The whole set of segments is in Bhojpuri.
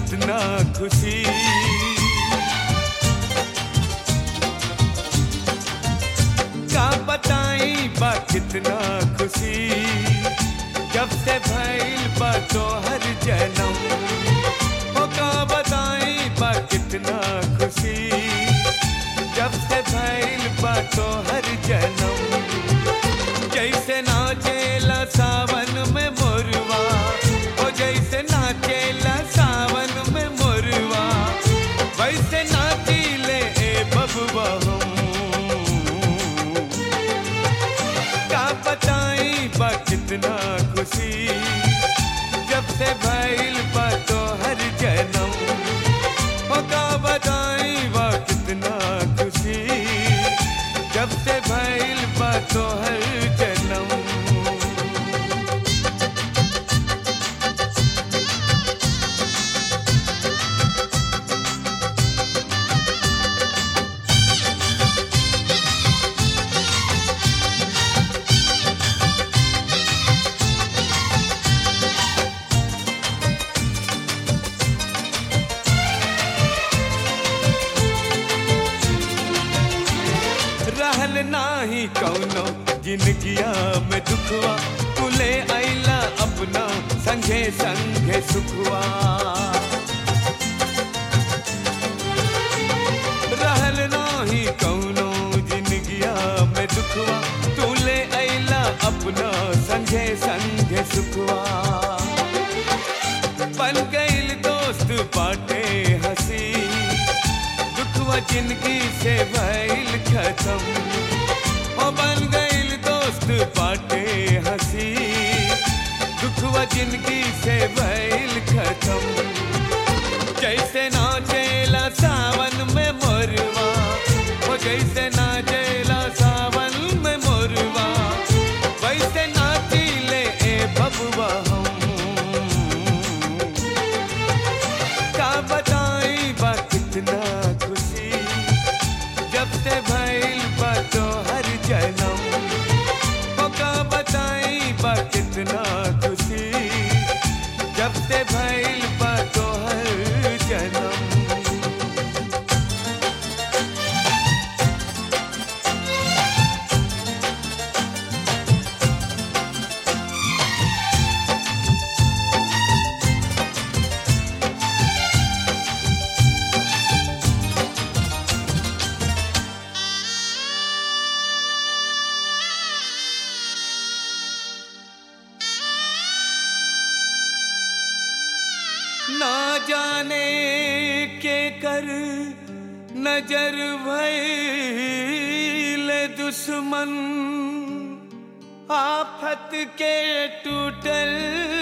कितना खुशी का बताई बा कितना खुशी जब से भइल बा तोहर जन्म हो का बताई बा कितना खुशी जब से भइल बा तोहर जन्म जैसे नाचेला सावन में मोरवा ओ जैसे नाचेला सावन में मोरवा वैसे नाचीले ए बबुआ हम का बताई बा कितना खुशी जब से भइल बा तोहर जन्म हो का बताई बा कितना खुशी जब से भइल बा तोहर जन्म रहल नाही कौनो जिंदगिया में दुखवा तुले आइला अपना संगे संगे सुखवा रहल नाही कौनो जिंदगिया में दुखवा तुले आइला अपना संगे संगे सुखवा बन गईल दोस्त बाटे हंसी दुखवा जिंदगी से भइल खत्म ओ बन गईल दोस्त बाटे हंसी दुखवा जिंदगी से भइल खत्म जैसे नाचेला सावन में मोरवा ओ जैसे नाचेला सावन में मोरवा वैसे नाचीले ए बबुआ हम का बताई बा कितना खुशी जब से भइल बा तोहर जन्म ओ का बताई बा कितना खुशी जब से भइल बा तोहर जन्म ना जाने के कर नजर भइल दुश्मन आफत के टूटल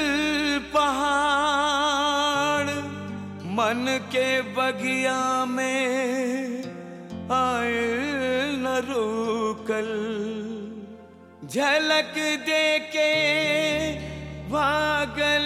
पहाड़ मन के बगिया में आए न रोकल झलक दे के भागल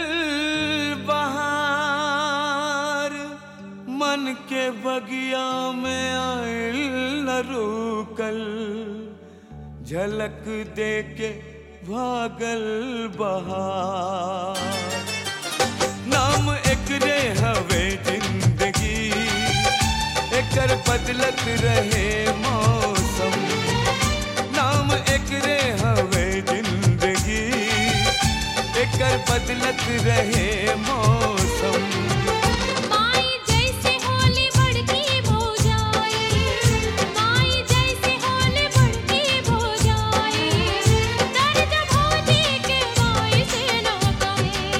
बहार मन के बगिया में आयल न रुकल झलक दे के भागल बहार नाम एकरे हवे जिंदगी एकर बदलत रहे मौसम नाम एकरे हवे जिंदगी एकर बदलत रहे मौसम माई जैसे होली बड़की भौजाई माई जैसे होली बड़की भौजाई दर्द भौजी के माई से न कहे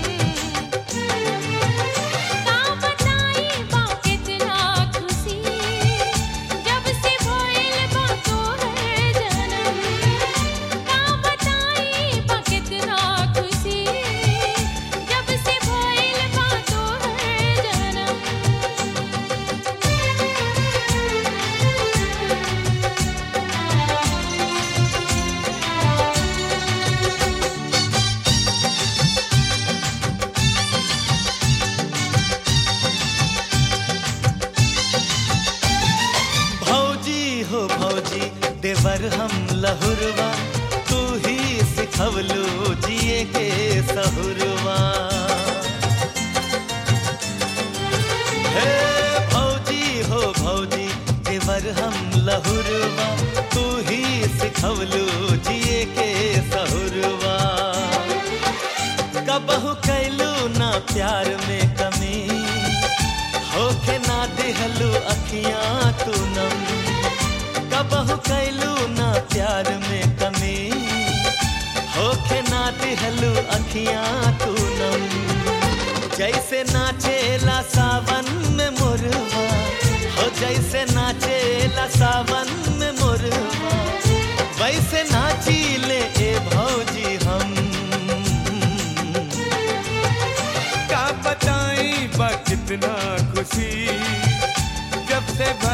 का बताई बा कितना खुशी जब से भइल बा तोहर जन्म का बताई बा कितना खुशी जब से भइल बा तोहर जन्म भौजी हो भौजी देवर हम लहुरवा तू ही सिखवलू जिए के सहुरवा हे भौजी हो भौजी देवर हम लहुरवा तू ही सिखवलू जिए के सहुरवा कबहू कैलू ना प्यार में कमी होके ना दिहलू अखियां तू नम कबहू कैलू ना प्यार में कमी होके ना दिहलू अखियां तू नम जैसे नाचेला सावन में मुरवा हो जैसे नाचेला सावन में मुरवा वैसे नाची ले ए भौजी हम का बताई बा कितना खुशी जब से भर